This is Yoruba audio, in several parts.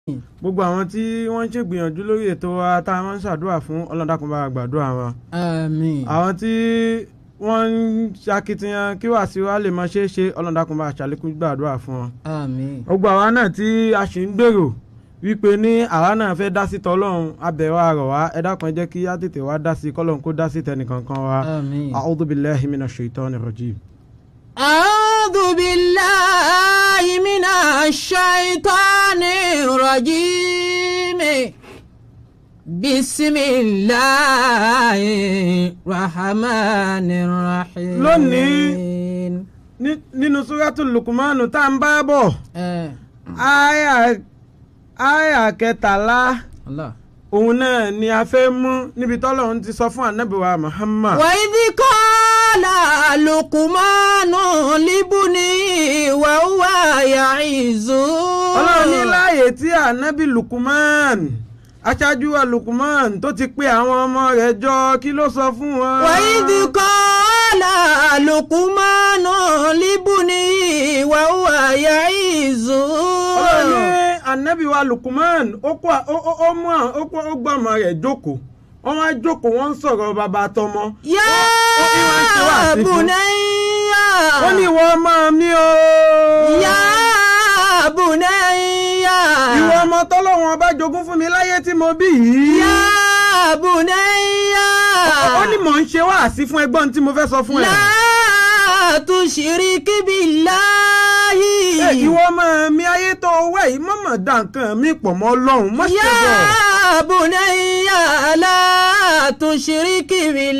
gbogbo àwọn tí wọ́n ń ṣègbìyànjú lórí ètò wa tá a máa ń ṣàdúrà fún ọlọ́dàkùn bá gbàdúrà wọn. àmín. àwọn tí wọ́n ń ṣakitiyan kí wàá sí wa lè máa ṣeé ṣe ọlọ́dàkùn bá ṣàlékún gbàdúrà fún wọn. àmín. gbogbo àwa náà tí a sì ń gbèrò wípé ní àwa náà fẹ́ dá sí tọ́lọ́run abẹ̀wò àrọ̀ wa ẹ dákun ẹ jẹ́ kí á tètè wá dá sí kọ́lọ́run kó dá sí tẹnìkankan wa. àmín. a'udhu billahi minash shaitani rajim. أعوذ بالله من الشيطان الرجيم بسم الله الرحمن الرحيم Lónìí. Ní- nínú suratul lukumanu tá à ń bá bọ̀ ẹ àyà àyà kẹtàlá Allah. òun náà ni a fẹ́ mú níbi tọ́lọ́run ti sọ fún ànábìwá Muhammad. وإذ قال لقمان لابنه وهو يعظه ọlọ́run ní láàyè tí ànábì Lukuman aṣáájú wa Lukuman tó ti pe àwọn ọmọ rẹ̀ jọ kí ló sọ fún wọn. وإذ قال لقمان لابنه وهو يعظه ọlọ́run ní ànábì wa Lukuman ó kó ó ó ó mú àwọn- ó kó ó gbọ́ ọmọ rẹ̀ jókòó wọ́n wá jókòó wọ́n ń sọ̀rọ̀ bàbá tọmọ. يا ó ní wọ́n ń ṣe wáàsí fún. بني ó ní ìwọ ọmọ mi o. يا بني ìwọ ọmọ tọ́lọ́wọ́n ọba jogún fún mi láyé tí mo bí yìí. يا بني ó ní mò ń ṣe wáàsí fún ẹgbọ́n tí mo fẹ́ sọ fún ẹ. لا تشرك بالله Ẹ, ìwọ ọmọ mi ayé tó wẹ̀ yìí mọ̀mọ́ dá nǹkan mi pọ̀ mọ́ ọlọ́run mọ́ ṣe bọ̀. يا بني لا تشرك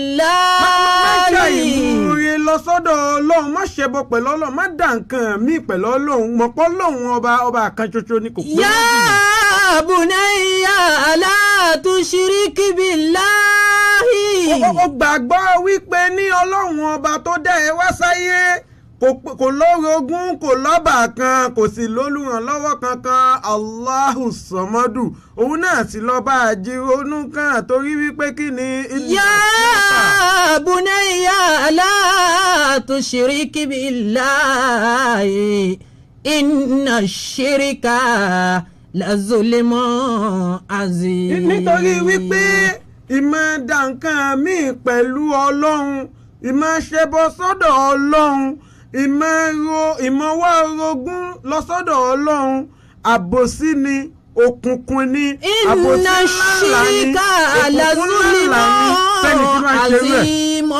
má ṣe بالله ìmúre lọ sọ́dọ̀ ọlọ́run má ṣe bọ̀ pẹ̀lú ọlọ́run má dá nǹkan mi pẹ̀lú ọlọ́run mọ̀pọ̀ ọlọ́run ọba ọba kan ṣoṣo ni kò pé méjì. يا بني لا تشرك بالله Ó- ó- ó gbàgbọ́ wípé ní ọlọ́run ọba tó dá ẹ wá sáyé kò p- kò lórogún kò lọ́bà kan kò sì lólùrànlọ́wọ́ kankan Allahu Samadu òun náà sì lọ bá àjírònú kan torí wípé kí ni. يا بني لا تشرك بالله إن الشرك لظلم عظيم nítorí wípé ìmọ̀ dá nǹkan míì pẹ̀lú ọlọ́run ìmọ̀ ṣẹbọ sọ́dọ̀ ọlọ́run ìmọ̀ ro ìmọ̀ wá orogún lọ sọ́dọ̀ ọlọ́run àbòsí ni òkùnkùn ni àbòsí إن ńláńlá ni الشرك òkùnkùn ńláńlá ni fẹ́ni tí لظلم wọ́n ṣe rẹ̀. عظيم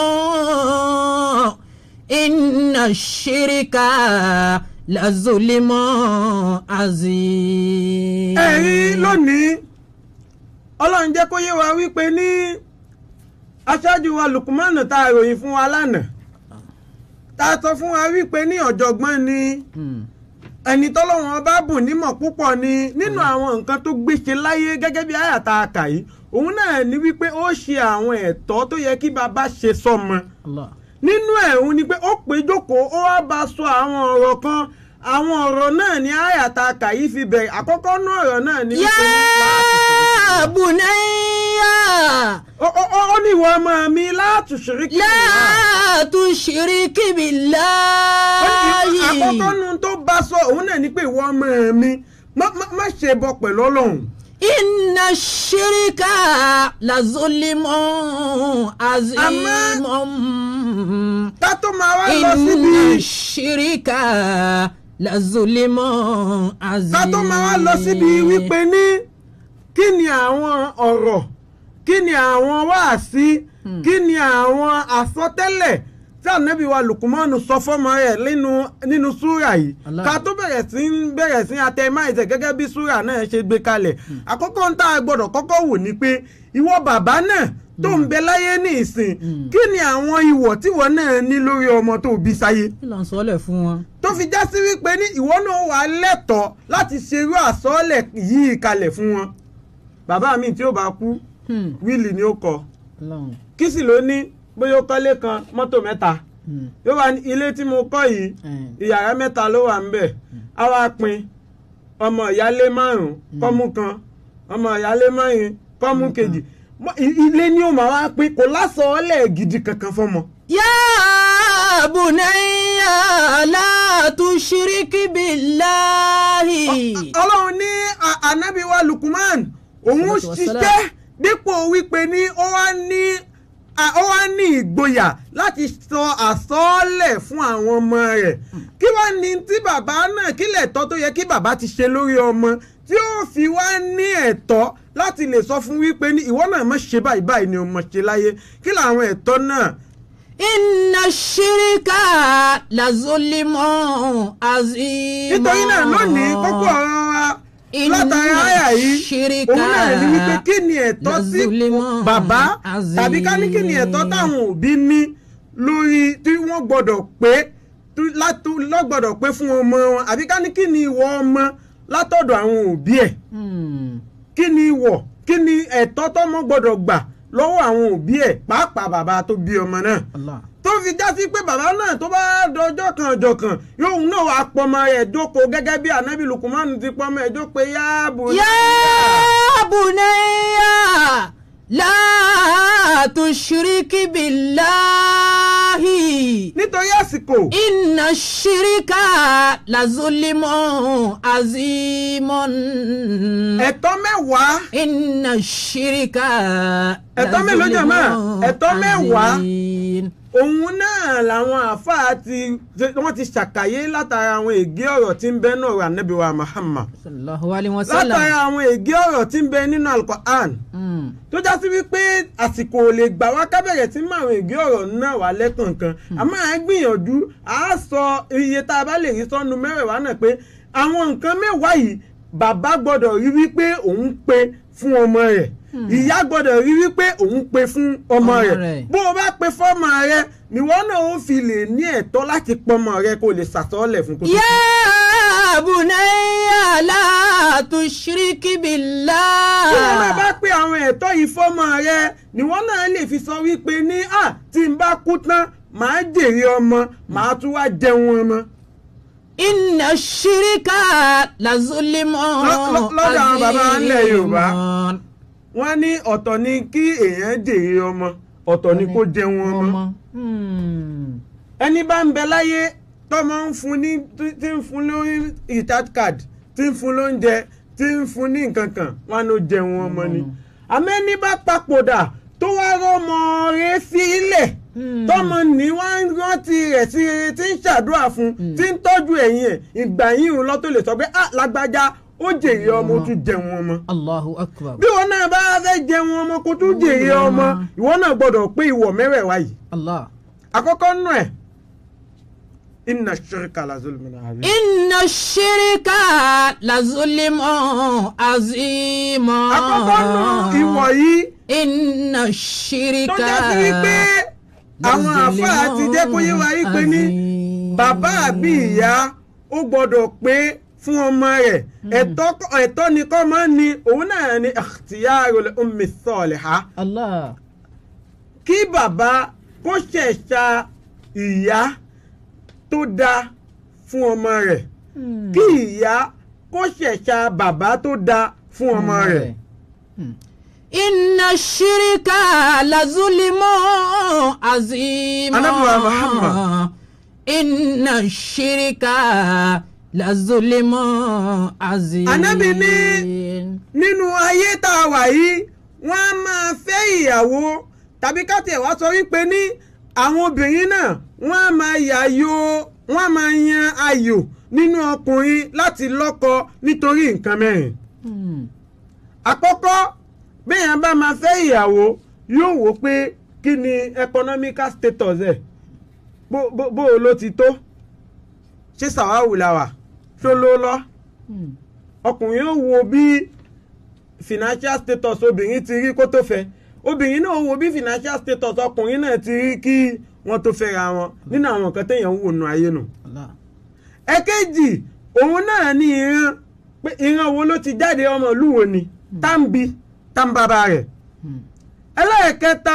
إن الشرك لظلم عظيم ẹ̀rí lónìí ọlọ́run jẹ́ kó yé wa wípé ní aṣáájú wa lukumanu tá a ròyìn fún wa lánàá tá a sọ fún wa wípé ní ọ̀jọ̀gbọ́n ni Hmm. ẹni tọ́lọ́wọ́n bá bùn nímọ̀ púpọ̀ ni nínú àwọn nǹkan tó gbéṣe láyé gẹ́gẹ́ bí àyàtà àkà yìí òun náà ní wípé ó ṣe àwọn ẹ̀tọ́ tó yẹ kí bàbá ṣe sọ́mọ Allah. nínú ẹ̀ òun ni pé ó pé jókòó ó wá bá sọ àwọn ọ̀rọ̀ kan àwọn ọ̀rọ̀ náà ní àyàtà àkà yìí fi bẹ̀rẹ̀ àkọ́kọ́ náà ọ̀rọ̀ náà ní wípé ní يا بني ó- ó ó- ó ní ìwọ ọmọ mi láti ṣèrí kí لا تشرك بالله àkọ́kọ́ nu tó bá sọ òun náà ní pé ìwọ ọmọ mi má- má má ṣe bọ pẹ̀lú ọlọ́run. إن الشرك لظلم عظيم ká tó máa wá lọ إن síbi الشرك لظلم عظيم ká tó máa wá lọ síbi wípé ní kí ni àwọn ọ̀rọ̀ kí ni àwọn wáàsí kí ni àwọn àsọtẹ́lẹ̀ tí ànábì wa lukumanu sọ fọ́mọ rẹ̀ nínú nínú súrà yìí Allah. ká tó bẹ̀rẹ̀ sí ń bẹ̀rẹ̀ sí atẹ́máìtẹ̀ gẹ́gẹ́ bí súrà náà ṣe gbé kalẹ̀ àkọ́kọ́ ń tá a gbọ́dọ̀ kọ́kọ́ wò ni pé ìwọ bàbá náà tó ń bẹ láyé ní ìsìn kí ni àwọn ìwọ̀ tíwọ náà ní lórí ọmọ tó bí sáyé kí ló ń sọ́lẹ̀ fún wọn. tó fi já sí wípé ní ìwọ náà wà lẹ́tọ̀ọ́ láti ṣerú àsọ́ọ̀lẹ̀ yìí kalẹ̀ fún wọn. bàbá mi tí ó bá kú Hmm. wíìlì ni ó kọ Ọlọ́run. kí sì ló ní bóyá ó kọ́lé kan mọ́tò mẹ́ta Hmm. yóò wá ní ilé tí mo kọ́ yìí Eh. ìyàrá mẹ́ta ló wà ńbẹ̀ á wá pín ọmọ ìyálé márùn-ún kọ́mú kan ọmọ ìyálé márùn-ún kọ́mú kejì Mọ- i- ilé ni ó máa wá pín kò lásọ̀ọ́lẹ̀ gidi kankan fọ́mọ. يا bunayya la tushrik billahi. ọlọ́run ní a- ànábì wa Lukman òun Salatu wassalam. ṣiṣẹ́ dípò wípé ní ó wá ní a- ó wá ní ìgboyà láti sọ àsọọ́lẹ̀ fún àwọn ọmọ rẹ̀ kí wá ní tí bàbá náà kí lẹ̀tọ́ tó yẹ kí bàbá ti ṣe lórí ọmọ tí ó fi wá ní ẹ̀tọ́ láti lè sọ fún wípé ní ìwọ náà má ṣe báyìí báyìí ni o má ṣe láyé kí làwọn ẹ̀tọ́ náà inna shirika la zulimun azim. nítorí náà lónìí kókó ọ̀rọ̀ wa Inna látara àyà yìí shirika òun náà ní wípé kí ni ẹ̀tọ́ sí lazulimun bàbá azim. tàbí ká ní kí ni ẹ̀tọ́ táwọn òbí ní lórí tí wọ́n gbọ́dọ̀ pé tí- látú- lọ́gbọ́dọ̀ pé fún ọmọ wọn àbí ká ní kí ni ìwọ ọmọ látọ̀dọ̀ àwọn òbí ẹ̀ Hmm. kí ni ìwọ kí ni ẹ̀tọ́ tọ́mọ gbọ́dọ̀ gbà lọ́wọ́ àwọn òbí ẹ̀ pàápàá bàbá tó bí ọmọ náà Allah. tó fi já sí pé bàbá náà tó bá dọjọ́ kan ọjọ́ kan yóò náà wàá pọmọ rẹ̀ jókòó gẹ́gẹ́ bí anabi lukumanu ti pọmọ ẹ̀ jókòó yáàbò. يا بني لا تشرك بالله nítorí àsìkò إن الشرك لظلم عظيم ẹ̀tọ́ mẹ́wàá إن الشرك ẹ̀tọ́ mélòó jàmá? ẹ̀tọ́ mẹ́wàá. عظيم òun náà làwọn àáfàá ti wọ́n ti ṣàkàyé látara àwọn ègé ọ̀rọ̀ tí ń bẹ nínú ọ̀rọ̀ anabi wa Muhammad صلى الله عليه وسلم látara àwọn ègé ọ̀rọ̀ tí ń bẹ nínú Al-Qur'an Mm. tó já sí wípé àsìkò ò lè gbà wá kábẹ̀rẹ̀ tí mọ àwọn ègé ọ̀rọ̀ náà wà lẹ́kọ̀ọ̀kan àmọ́ à ń gbìyànjú à á sọ iye tá a bá lè rí sọ́nu mẹ́rẹ̀ẹ̀wá náà pé àwọn nǹkan mẹ́wàá yìí bàbá gbọ́dọ̀ rí wípé òun pe fún ọmọ rẹ̀ ìyá gbọ́dọ̀ rí wípé òun pe fún ọmọ Ọmọ rẹ̀ rẹ̀. bó o bá pe fọ́mọ rẹ̀ níwọ náà ó fi lè ní ẹ̀tọ́ láti pọmọ rẹ̀ kó o lè ṣàtọ́lẹ̀ fún kó tó يا بني لا تشرك بالله tí wọ́n náà bá pé àwọn ẹ̀tọ́ yìí fọ́mọ rẹ ni wọ́n náà lè fi sọ wípé ní à tí n bá kú tán màá jèrè ọmọ màá tún wá jẹun ọmọ. inna ṣíríkà làzúlímọ̀ Lọ́- lọ́- lọ́dọ̀ àwọn bàbá wa nílẹ̀ Yorùbá. wọ́n ní ọ̀tọ̀ ni kí èèyàn jèrè ọmọ ọ̀tọ̀ ni kó jẹun ọmọ. ẹni bá ń bẹ láyé tọ́mọ ń fún ní tí ń fún lórí recharge card tí ń fún lóúnjẹ tí ń fún ní nǹkan kan wọn ló jẹun ọmọ ni. àmẹ́ni bá papòdà tó wá rọ́mọ rẹ̀ sílẹ̀ tọ́mọ ní wọ́n ń rántí rẹ̀ sí rere tí ń ṣàdúrà fún tí ń tọ́jú ẹ̀yìn ẹ̀ ìgbà yìí ń lọ tó lè sọ pé ah lágbájá ó jèrè ọmọ ó tún jẹun ọmọ allahu akbar bí wọn náà bá fẹ́ jẹun ọmọ kó tún jèrè ọmọ ìwọ náà gbọ́dọ̀ pé ìwọ̀ mẹ́wẹ̀ẹ̀wá yìí allah. àkọ́kọ́ nù ẹ̀ inna shirka la zulmin azim. inna ṣíríkà làzúlímọ̀ àzímọ̀. àkọ́kọ́ nù ìwọ̀ yìí inna tó ṣíríkà jẹ́ sí wípé àwọn àfáà ti jẹ́ kó yé wa yí pé ní bàbá àbí ìyá ó gbọ́dọ̀ pé fún ọmọ rẹ̀ ẹ̀tọ́ ẹ̀tọ́ ni kọ́ máa ń ní òun náà ni ikhtiyarul ummi salihah allah. kí bàbá kó ṣẹ̀ṣà ìyá tó dáa fún ọmọ rẹ̀ kí ìyá kó ṣẹ̀ṣà bàbá tó dáa fún ọmọ rẹ̀. inna ṣíríkà làzúlímọ̀ àzímọ̀. Ànábì wa Muhammad. inna ṣíríkà làzúlímọ̀ àzímọ̀. Ànábì ní nínú ayé tá a wà yìí wọ́n á máa fẹ́ ìyàwó tàbí ká tiẹ̀ wá sọ wípé ní àwọn obìnrin náà wọ́n á máa yàyò wọ́n á máa yan ayò nínú ọkùnrin láti lọ́kọ nítorí nǹkan mẹ́rin. Hmm. àkọ́kọ́ béèyàn bá máa fẹ́ ìyàwó yóò wò pé kí ni economical status ẹ̀ bó bó bó o ló ti tó ṣé sàwáwù la wà ṣó ló lọ Hmm. ọkùnrin yóò wo bí financial status obìnrin ti rí kó tó fẹ́ obìnrin náà wo bí financial status ọkùnrin náà ti rí kí wọ́n tó fẹ́ra wọn nínú àwọn nǹkan téèyàn ń wò nù ayé nù. Allah. ẹ̀kejì òun náà ní ìran pé ìran wo ló ti jáde ọmọ ìlú wo ni táǹbì táǹbàbà rẹ̀ Hmm. ẹlẹ́ẹ̀kẹta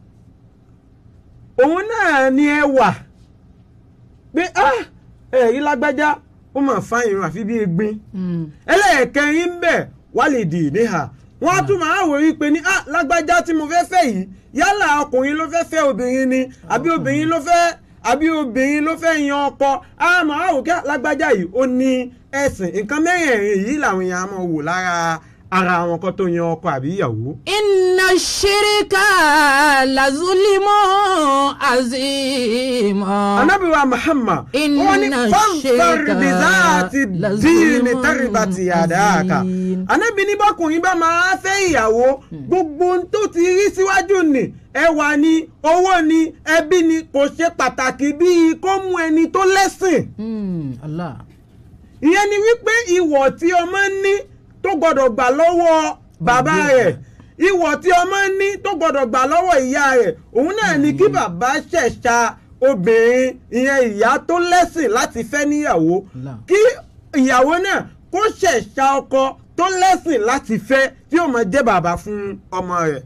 òun náà ní ẹwà pé ah ẹ̀rí lágbájá ó mà fa irun àfi bí egbin Hmm. ẹlẹ́ẹ̀kẹrin ń bẹ̀ wá lè dì níhà wọ́n á tún máa wò rí pé ní ah lágbájá tí mo fẹ́ fẹ́ yìí yálà ọkùnrin ló fẹ́ fẹ́ obìnrin ni àbí obìnrin ló fẹ́ àbí obìnrin ló fẹ́ yan ọkọ àmọ́ àwòkẹ́ lágbájá yìí ó ní ẹ̀sìn nǹkan mẹ́rẹ̀ẹ̀rin yìí làwọn èèyàn máa wò lára ara àwọn kan tó yan ọkọ àbí ìyàwó. inna shirika lazulimu azima. anabiwa muhammad Inna wọ́n ní fanfar shirka bizaati lazulmun díìnì tẹ́rìbàtì àdáàkà azim. anabi ní bọ́kùnrin bá máa fẹ́ ìyàwó gbogbo ohun tó ti rí síwájú ni ẹwà ni owó ni ẹbí ni kò ṣe pàtàkì bíi kó mú ẹni tó lẹ́sìn Hmm, Allah. ìyẹn ni wípé ìwọ̀ tí ọmọ ní tó gbọ́dọ̀ gbà lọ́wọ́ bàbá rẹ̀ ìwọ̀ tí ọmọ ní tó gbọ́dọ̀ gbà lọ́wọ́ ìyá rẹ̀ òun náà ni kí bàbá ṣẹ̀ṣà obìnrin ìyẹn ìyá tó lẹ́sìn láti fẹ́ níyàwó Allah. kí ìyàwó náà kó ṣẹ̀ṣà ọkọ tó lẹ́sìn láti fẹ́ tí ó máa jẹ́ bàbá fún ọmọ rẹ̀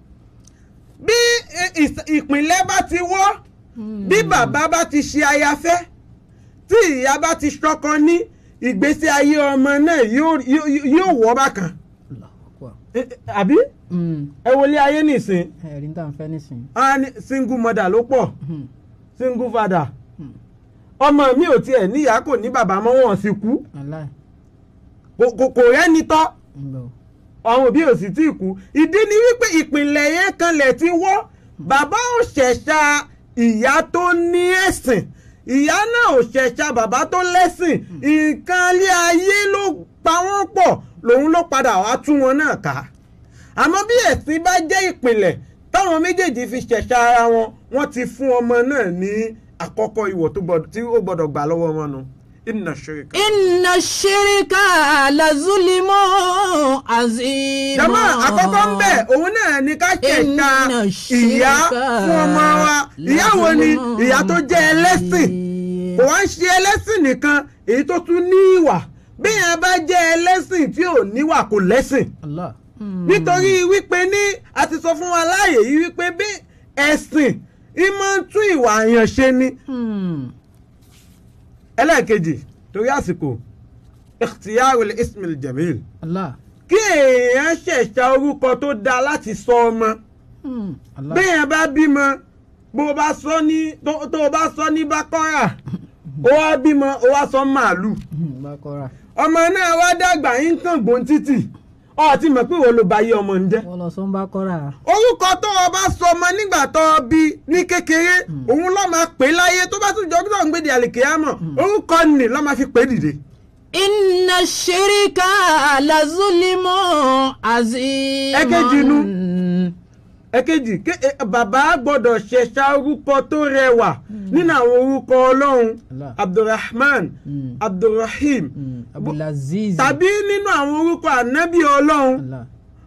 bí ì- ìs- ìpìlẹ̀ bá ti wọ́ bí bàbá bá ti ṣe ayafẹ́ tí ìyá bá ti ṣọkọ ní ìgbésí ayé ọmọ náà yóò yóò- yóò wọ́ bákan Allah akbar. Eh, eh, àbí Hmm, ẹ wọlé ayé nìsín ẹ̀rí tá à ń fẹ́ nísìnyí. á ní single mother ló pọ̀ Hmm, single father hmm, ọmọ mi ò tiẹ̀ níyà kò ní bàbá mọ́ wọn sì kú Allah. Kò- kò kò rẹ́ni tọ́ ń lọ. àwọn òbí ò sì tí ì kú ìdí ni wípé ìpìlẹ̀ yẹn kanlẹ̀ ti wọ́ bàbá ò ṣẹ̀ṣà ìyá tó ní ẹ̀sìn ìyá náà ò ṣẹ̀ṣà bàbá tó lẹ́sìn nǹkan ilé ayé ló pa wọ́n pọ̀ lòun ló padà wá tú wọn náà ká àmọ́ bí ẹ̀sìn bá jẹ́ ìpìlẹ̀ táwọn méjèèjì fi ṣẹ̀ṣà ara wọn wọ́n ti fún ọmọ náà ní àkọ́kọ́ ìwọ̀ tó gbọ́dọ̀- tí ó gbọ́dọ̀ gbà lọ́wọ́ wọn nu inna shirika. inna shirika lazulimu azima. jama àkọ́kọ́ ń bẹ̀ òun náà ni ká ṣẹ̀ka Inna ìyá shirka fún ọmọ wa ìyá wo ni lazulmun ìyá tó jẹ́ ẹlẹ́sìn azim. kò wá ń ṣe ẹlẹ́sìn nìkan èyí tó tún ní ìwà bí yẹn bá jẹ́ ẹlẹ́sìn tí ò níwà kò lẹ́sìn Allah. Hmm. nítorí wípé ní a ti sọ fún wa láàyè yìí wípé bí ẹ̀sìn ìmọ̀ ń tún ìwà àyàn ṣe ni Hmm. ẹlẹ́ẹ̀kejì torí àsìkò ikhtiyarul ismil jamil Allah. kí èèyàn ṣẹ̀ṣà orúkọ tó dáa láti sọ ọmọ. Hmm. Allah. béèyàn bá bímọ bó o bá sọ ní tó tó o bá sọ ní bákọ́rà ó wá bímọ ó wá sọ màálù Hmm, Bákọ́ra. ọmọ náà wá dàgbà yín kàn gbọ́n títì ọ ti mọ̀ pé wo ló bá yé ọmọ ń jẹ́ wọ́n lọ sọ ń Bákọ́ra. orúkọ tó o bá sọ ọmọ nígbà tó o bí ní kékeré òun ló máa pè é láyé tó bá tún jọ kí tó ń gbé di àlìkéyàmọ̀ orúkọ nì ló máa fi pè é dìde. inna shirika lazulimu azima. Ẹ̀kejì nu. ẹ̀kejì ké- ẹ- bàbá gbọ́dọ̀ ṣẹ̀ṣà orúkọ tó rẹwà nínú àwọn orúkọ ọlọ́run Allah. abdulrahman Hmm. abdulrahim Hmm. Abdulaziz. tàbí nínú àwọn orúkọ ànábì ọlọ́run Allah.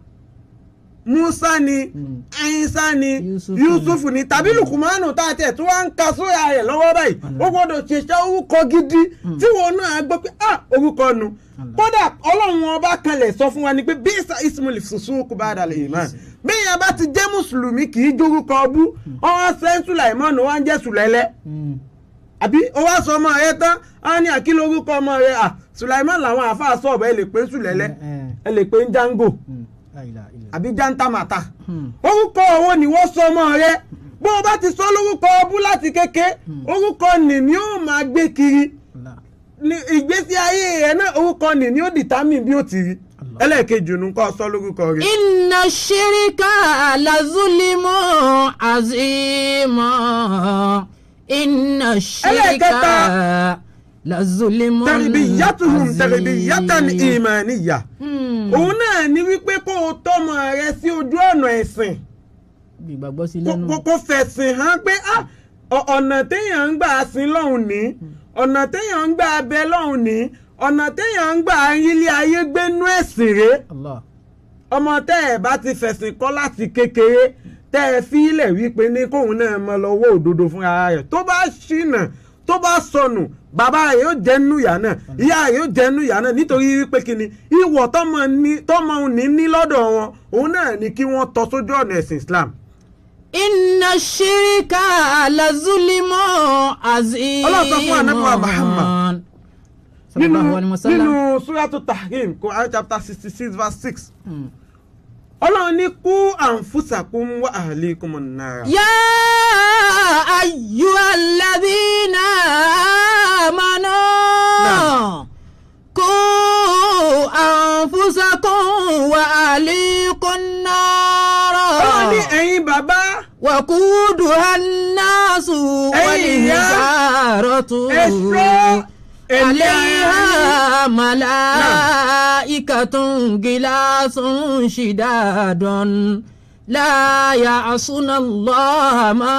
musa ni Hmm. ayinsa ni Yusuf yusuf ni. ni tàbí lukumanu tá a tẹ̀ tí wọ́n ń ka sóyà rẹ̀ lọ́wọ́ báyìí ó gbọ́dọ̀ ṣẹ̀ṣà orúkọ gidi tí wọn náà gbọ́ pé ah orúkọ nu Allah. kódà ọlọ́run ọba kanlẹ̀ sọ fún wa ni pé bísà ismail fusuku ba'da al-iman bẹ́ẹ̀ bá ti jẹ́ mùsùlùmí kì í jórúkọ ọbú ọwọ́ sẹ́ń sùlàìmọ́nù wá ń jẹ́ sùlẹ́lẹ́ Hmm. àbí ó wá sọ ọmọ rẹ tán á ní àkílò orúkọ ọmọ rẹ à sùlàìmọ́n làwọn àáfàá sọ̀bọ̀ ẹ lè pé sùlẹ́lẹ́ Eh, ẹ lè pé Django hmm. La ilaha illa. àbí jantamata Hmm. orúkọ owó ni wọ́n sọ ọmọ rẹ bó o bá ti sọ lórúkọ ọbú láti kéke orúkọ nì ni ó máa gbé kiri Allah. ní ìgbésí ayé rẹ náà orúkọ nì ni ó dìtámì bí ó ti rí Allah. ẹlẹ́ẹ̀kejì nù kọ́ sọ lórúkọ rẹ. inna shirika lazulimu azima. inna shirika Ẹlẹ́ẹ̀kẹta. lazulimu tẹ̀rìbìyàtùhùn azim. tẹ̀rìbìyàtàn ìmánìyà Hmm. òun náà ni wípé kó o tọ́mọ rẹ sí ojú ọ̀nà ẹ̀sìn bí ìgbàgbọ́ sí kó- lẹ́nu. kó kó fẹ̀sìn hàn pé ah, ọ- ọ̀nà téèyàn ń gbà sin lọ́hùn ní ọ̀nà téèyàn ń gbà bẹ lọ́hùn ní ọ̀nà téèyàn ń gbà ilé ayé gbénú ẹ̀sìn rèé Allah. ọmọ tẹ́ ẹ̀ bá ti fẹ̀sìn kọ́ láti kékeré tẹ́ ẹ fi ilẹ̀ wípé ní kóun náà mọ lọ́wọ́ òdodo fún ara rẹ̀ tó bá ṣìnà tó bá sọnù bàbá rẹ̀ yóò jẹ́ nínú ìyá náà ìyá rẹ̀ yóò jẹ́ nínú ìyá náà nítorí wípé kíni ìwọ̀ tọ́mọ ní tọ́mọ ní ní lọ́dọ̀ wọn òun náà ni kí wọ́n tọ́ sójú ọ̀nà ẹ̀sìn Islam. inna shirika lazulimu azima. Allah sọ fún Ànábì wa Muhammad. nínú sallallahu alaihi wasallam. nínú suratu Tahrim Quran chapter sixty six verse six Hmm. ọlọ́run ní kú anfusakum wa ahlikum an-nar. يا أيها الذين آمنوا قوا أنفسكم وأهليكم نارا ọlọ́run ní ẹ̀yin bàbá وقودها الناس والحجارة ẹ̀ṣọ́ ẹ̀mí ara yín. عليها ملائكة غلاظ شداد لا يعصون الله ما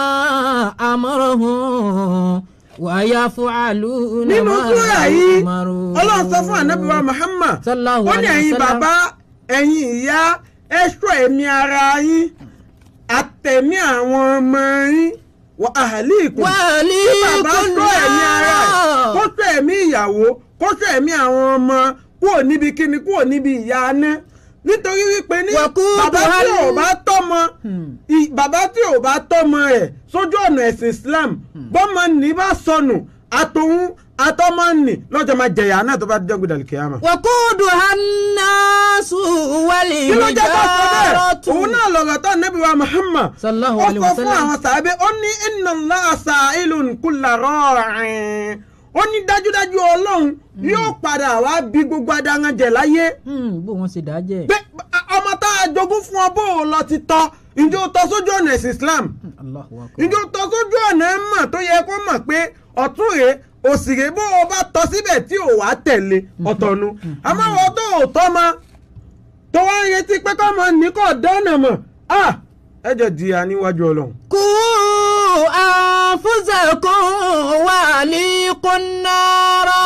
أمرهم ويفعلون nínú ما súrà yìí يؤمرون ọlọ́run sọ fún ànábì wa Muhammad Sallallahu ó ní alayhi ẹ̀yin wa sallam. bàbá ẹ̀yin ìyá ẹ̀ṣọ́ ẹ̀mí ara yín àtẹ̀mí àwọn ọmọ yín wà ahlikum wàlí kí bàbá ṣọ́ ẹ̀mí ara ẹ̀ kó ṣọ́ ẹ̀mí ìyàwó kó ṣọ́ ẹ̀mí àwọn ọmọ kúrò níbi kíni kúrò níbi ìyá aná nítorí wípé ní Wàkúùdù bàbá tí hálì. ò bá tọ́mọ i- bàbá tí ò bá tọ́mọ ẹ̀ sójú ọ̀nà ẹ̀sìn Islam bọ́mọ ní bá sọnù àtòun àtọ́mọ nì lọ́jọ́ máa jẹ̀yà náà tó bá jẹ́ gbọdọ̀ kíyámà. وقودها الناس kí ló jẹ́ kó sọ bẹ́ẹ̀ والحجارة òun náà lọ̀rọ̀ tó Ànábì wa Muhammad Sallallahu ó alayhi sọ wa fún sallam. àwọn sàábẹ́ ó ní inna Allaha sa'ilun kulla ra'in ó ní dájúdájú ọlọ́run yóò padà wá bí gbogbo adáranjẹ láyé Hmm, bó wọn ṣe dá jẹ́ pé ọmọ tá a jogún fún ọ bó o lọ ti tọ́ ǹjẹ́ o tọ́ sójú ọ̀nà ẹ̀sìn Islam Allahu akbar. ǹjẹ́ o tọ́ sójú ọ̀nà ẹ̀ mọ̀ tó yẹ kó mọ̀ pé ọ̀tún rèé òsì rèé bó o bá tọ́ síbẹ̀ tí ò wá tẹ̀lé ọ̀tọ̀nu àmọ́ wọ́n tó ò tọ́ ma tó wá ń retí pé kọ́ mọ ní kò dáná mọ̀ ah ẹ jẹ́ jìyà níwájú ọlọ́run. قوا أنفسكم وأهليكم نارا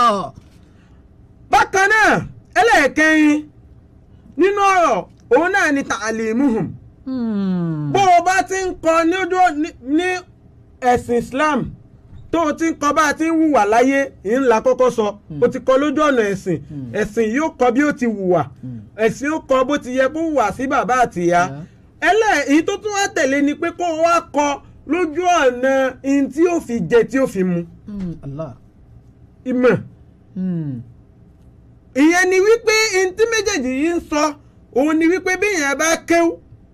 bákan náà ẹlẹ́ẹ̀kẹrin nínú ọ̀rọ̀ òun náà ni ta'alimuhum Hmm. bó o bá ti ń kọ́ ní ojú ní- ní ẹ̀sìn Islam tó o ti ń kọ́ bá a ti ń hùwà láyé yìí ńlá kọ́kọ́ sọ o ti kọ́ lójú ọ̀nà ẹ̀sìn ẹ̀sìn yóò kọ́ bí ó ti hùwà ẹ̀sìn yóò kọ́ bó ti yẹ kó hùwà sí bàbá àti ìyá ẹlẹ́ èyí tó tún wá tẹ̀lé ni pé kó o wá kọ́ lójú ọ̀nà ihun tí ó fi jẹ tí ó fi mu Hmm, Allah. ìmọ̀ Hmm. ìyẹn ni wípé ihun tí méjèèjì yìí ń sọ òun ni wípé bí èèyàn bá kéwú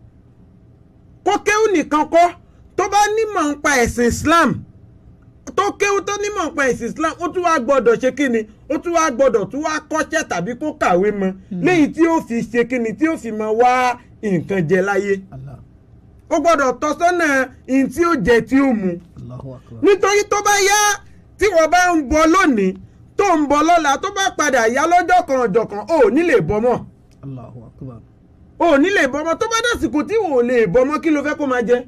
kó kéwú nìkan kọ́ tó bá nímọ̀ nípa ẹ̀sìn Islam tó kéwú tó nímọ̀ nípa ẹ̀sìn Islam ó tún wá gbọ́dọ̀ ṣe kíni ó tún wá gbọ́dọ̀ tún wá kọ́ṣẹ́ tàbí kó kàwé mọ́ léyìí tí ó fi ṣe kíni tí ó fi mọ wá nǹkan jẹ láyé Allah. ó gbọ́dọ̀ tọ́ sọ́nà ihun tí ó jẹ tí ó mu Allahu akbar. nítorí tó bá yá tí wọ́n bá ń bọ lónìí tó ń bọ lọ́la tó bá padà yá lọ́jọ́ kan ọ̀jọ̀kan ò ní lè bọ́ mọ́ Allahu akbar. ò ní lè bọ́ mọ́ tó bá dàsìkò tí ò lè bọ́ mọ́ kí ló fẹ́ kó máa jẹ.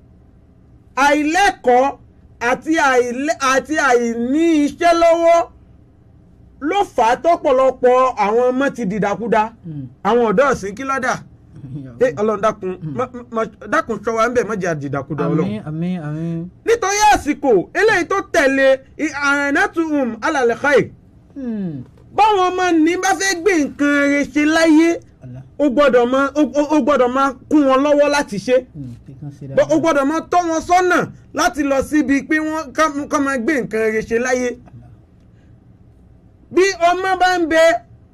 àìlẹ́kọ̀ọ́ àti àìlẹ́ àti àìní iṣẹ́ lọ́wọ́ ló fà á tọ́pọ̀lọpọ̀ àwọn ọmọ ti dìdàkudà Hmm. àwọn ọ̀dọ́ ọ̀sìn kí lọ́dà ẹ ọlọ́run dákun má- má- dákun ṣọ́ wa ń bẹ̀ mọ́jà dìdàkudà ọlọ́run Àmín àmín àmín. nítorí àsìkò eléyìí tó tẹ̀lé àrẹ̀nàtúhùn alàlẹ́kàì Hmm. báwọn ọmọ ní bá fẹ́ gbé nǹkan rẹ̀ ṣe láyé Allah. ó gbọ́dọ̀ máa ó- ó- ó gbọ́dọ̀ máa kún wọn lọ́wọ́ láti ṣe Hmm. kíkan ṣe Bọ́- ó dáadáa. gbọ́dọ̀ máa tọ́ wọn sọ́nà láti lọ síbi pé wọ́n ká- ká máa gbé nǹkan rẹ̀ ṣe láyé Allah. bí ọmọ bá ń bẹ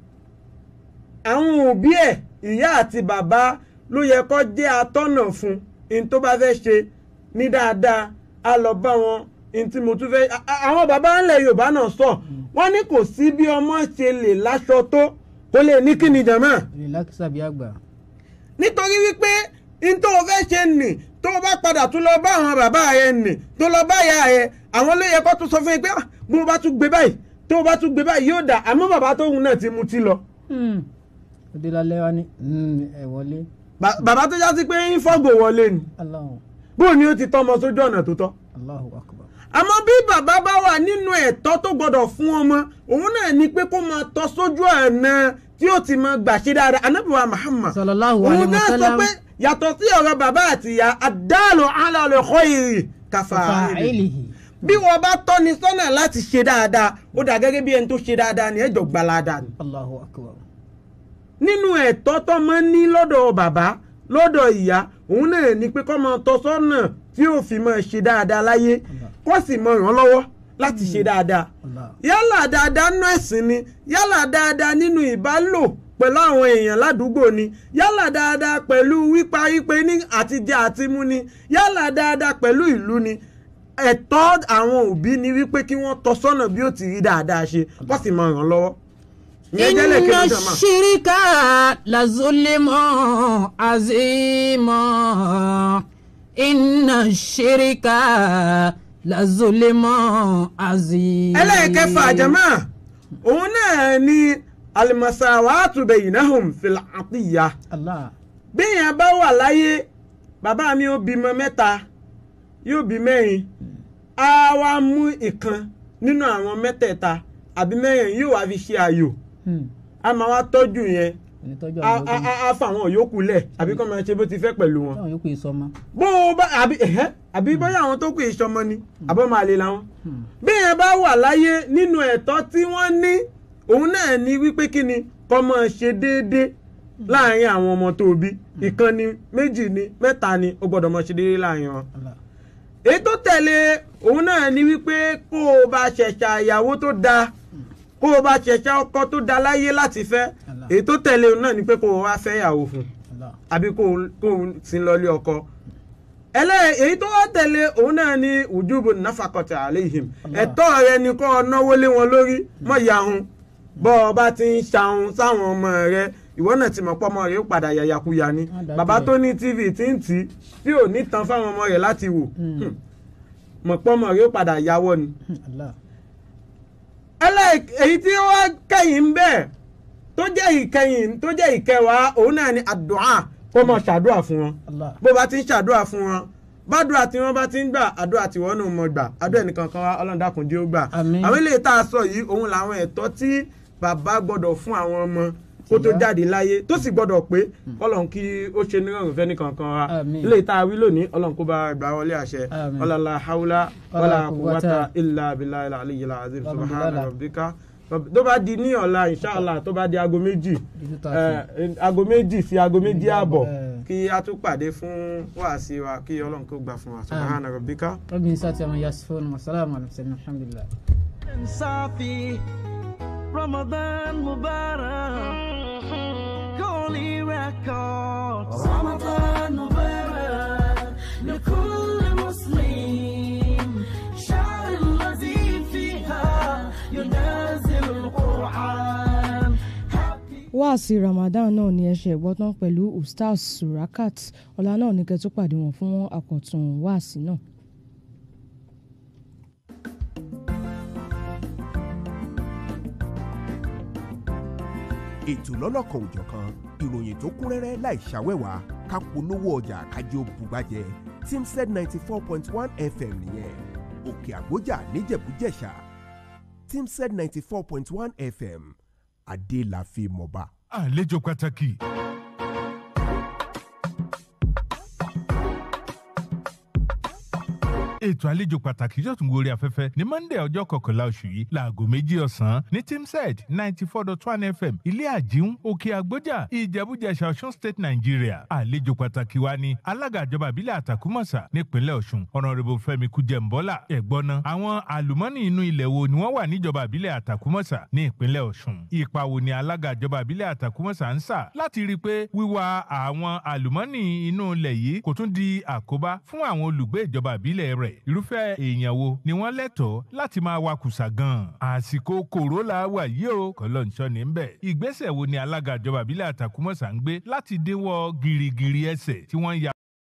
àwọn òbí ẹ̀ ìyá àti bàbá ló yẹ kó jẹ́ atọ́nà fún in tó bá fẹ́ ṣe ní dáadáa á lọ bá wọn in tí mo tún fẹ́ a- a- àwọn bàbá ńlẹ̀ Yorùbá náà sọ wọ́n ní kò sí bí ọmọ ṣe lè láṣọ tó kó lè ní kíni jàmá Relax àbí àgbà. nítorí wípé in tó o fẹ́ ṣe nì tó o bá padà tún lọ bá àwọn bàbá rẹ nì tó lọ bá ìyá rẹ àwọn ló yẹ kó tún sọ fún yín pé "Ah, bó o bá tún gbé báyìí tó o bá tún gbé báyìí yóò dà àmọ́ bàbá tóun náà ti mutí lọ. Hmm. Òde lálẹ́ wa ní hmm, ẹ wọlé. Ba- bàbá tó já sí pé ń fọ́gò wọlé ni Allahu bó ni ó ti tọ́ ọmọ sójú ọ̀nà tó tọ́. Allahu akbar. àmọ́ bí bàbá bá wà nínú ẹ̀tọ́ tó gbọ́dọ̀ fún ọmọ òun náà ni pé kó máa tọ́ sójú ọ̀nà tí ó ti máa gbà ṣe dáadáa Ànábì wa Muhammad Sallallahu òun alayhi wa náà sọ sallam. pé yàtọ̀ sí ọ̀rọ̀ bàbá àti ìyá àdáàlú alàlẹ́ khairi kàfàáìlì Fa'ilihi. bí wọ́n bá tọ́ni sọ́nà láti ṣe dáadáa ó dà gẹ́gẹ́ bí ẹni tó ṣe dáadáa ni ẹjọ́ gbalada ni. Allahu akbar. nínú ẹ̀tọ́ tó máa ń ní lọ́dọ̀ bàbá lọ́dọ̀ ìyá òun náà ni pé kó máa tọ́ sọ́nà tí ó fi máa ṣe dáadáa láyé kó sì máa ràn án lọ́wọ́ láti ṣe dáadáa Allah. yálà dáadáa nínú ẹ̀sìn ni yálà dáadáa nínú ìbálò pẹ̀lú àwọn èèyàn ládùúgbò ni yálà dáadáa pẹ̀lú wípa wípé ní àtijẹ àtimú ni yálà dáadáa pẹ̀lú ìlú ni ẹ̀tọ́ àwọn òbí ni wípé kí wọ́n tọ́ sọ́nà bí ó ti rí dáadáa ṣe wọ́n sì máa ràn án lọ́wọ́. ìyẹn jẹ́lẹ̀ inna kejì jọ̀mọ́. shirika la zulima azima inna shirika la zulima azima. ẹlẹ́ẹ̀kẹfà jẹ̀mọ́ òun náà ni alimasawatu bainahum fil atiyya Allah bíyàn bá wà láyé bàbá mi ó bímọ mẹ́ta yóò bí mẹ́rin á wá mú ìkan nínú àwọn mẹ́tẹ̀ẹ̀ta àbí mẹ́rin yóò wá fi ṣe àyò Hmm. a máa wá tọ́jú yẹn onítọ́jú a àwọn a ọmọ a- a fa àwọn yòókù lẹ̀ àbí kọ́ máa ṣe bó ti fẹ́ pẹ̀lú wọn. táwọn yòókù yìí sọmọ. bó o bá àbí ẹ̀hẹ́ àbí bóyá àwọn tó kù ìṣọmọ ni àbọ̀ máa lè làwọn. Hmm. bí yẹn bá wà láyé nínú ẹ̀tọ́ tí wọ́n ní òun náà ní wípé kí ni kọ́ máa ṣe déédéé láàrin àwọn ọmọ tó bí ìkan ni méjì ni mẹ́ta ni ó gbọ́dọ̀ máa ṣe déédéé láàrin wọn. Allah èyí tó tẹ̀lé òun náà ní wípé kó o bá ṣẹ̀ṣà ìyàwó tó dáa kó o bá ṣẹ̀ṣà ọkọ tó dáa láyé láti fẹ́ Allah. èyí tó tẹ̀lé òun náà ní pé kó o wá fẹ́ ìyàwó fún un Allah àbí kó o- kó o sin lọlé ọkọ ẹlẹ́ èyí tó wá tẹ̀lé òun náà ní ùjúbù náfàkọ̀tì àléhìm Allah. ẹ̀tọ́ rẹ ni kó o náwó lé wọn lórí mọ̀ yahun bọ́ ọ bá ti ń ṣahun sáwọn ọmọ rẹ ìwọ náà ti mọ̀ pọ́ ọmọ rẹ ó padà yàyàkuyà ni Wọ́n dájú bàbá ẹ̀. tó ní tv tí ń tì í tí ò ní tan fáwọn ọmọ rẹ láti wò Hmm. Hmm. mọ̀ pọ́ ọmọ rẹ ó padà yàwọ́ ni Hmm. Allah ẹlẹ́ èyí tí ó wá kẹ́yìn ń bẹ̀ tó jẹ́ ìkẹyìn tó jẹ́ ìkẹwàá òun náà ni àdúà kó mọ̀ ṣàdúà fún wọn Allah bó bá ti ń ṣàdúrà fún wọn bádùrà tí wọn bá ti ń gbà àdúrà tí wọn náà mọ gbà àdúrà ẹnìkan kan wá ọlọ́run dákun jẹ́ ó gbà Àmín. àwọn eléyìí tá a sọ yìí òun làwọn ẹ̀tọ́ tí bàbá gbọ́dọ̀ fún àwọn ọmọ kó tó Ìyá. jáde láyé tó sì gbọ́dọ̀ pé ọlọ́run kí ó ṣe nírọ̀rùn fẹ́ nìkan kan wa Àmín. eléyìí tá a wí lónìí ọlọ́run kó bá gbà wọlé àṣẹ Àmín. ọlọ́lá haúlá Wala wàlá quwwata kúwátà ilà abilà ilà aliyyil azim Alhamdulillah. subhana rabbika tó bá di ní ọ̀la inshallah tó bá di aago méjì Ibi tó ta eh, aago méjì sí aago méjì ààbọ̀ Eh. kí a tún pàdé fún wáàsí wa kí ọlọ́run kó gbà fún wa subhana rabbika. ربي يساتي ومن يصفون والسلام على المرسلين الحمد لله صافي رمضان مبارك كوني ريكوردز رمضان مبارك لكل مسلم شهر الذي فيها ينزل القرآن wáàsí ramadan náà ni ẹ ṣe gbọ́ tán pẹ̀lú ustaz surakat ọ̀la náà ní kẹ́ tó pàdé wọn fún àkọ́tún wáàsí náà. ètò lọ́lọ́kan òjọ̀kan ìròyìn tó kún rẹ́rẹ́ láì ṣàwẹ́wà ká polówó ọjà kájọ bùgbàjẹ́ timsed ninety four point one fm nìyẹn òkè àgbójà níjẹ̀bújẹ̀ṣà timsed ninety four point one fm adé la fi mọ̀ba. àlejò pàtàkì. ètò àlejò pàtàkì yóò tún gorí afẹ́fẹ́ ní monday ọjọ́ kọkànlá oṣù yìí láago méjì ọ̀sán ní timsed ninety four dot one fm ilé àjíhùn òkè àgbójà ìjẹ̀bújẹ̀ṣà ọ̀ṣun state nigeria àlejò pàtàkì wa ni alága ìjọba ìbílẹ̀ àtàkùmọ̀sà nípínlẹ̀ ọ̀ṣun ọ̀nàrẹ́bù fẹ́mi kújẹ̀mbọ́là ẹ̀gbọ́nà àwọn àlùmọ́nì inú ilẹ̀ wo ni wọ́n wà níjọba ìbílẹ̀ àtàkùmọ̀sà ní ìpínlẹ̀ ọ̀ṣun ipa wo ni alága ìjọba ìbílẹ̀ àtàkùmọ̀sà ń sà láti rí i pé wíwá àwọn àlùmọ́nì inú ilẹ̀ yìí kò tún di àkóbá fún àwọn olùgbé ìjọba ìbílẹ̀ rẹ̀ irúfẹ́ èèyàn wo ni wọ́n lẹ́tọ̀ọ́ láti máa wakùsà gan-an àsìkò kòró la wà yìí o kọlọ́nṣọ́ ní bẹ̀ ìgbésẹ̀ wo ni alága ìjọba ìbílẹ̀ àtàkùmọ̀sà ń gbé láti dínwọ́ gìrìgìrì ẹsẹ̀ tí wọ́n ń ya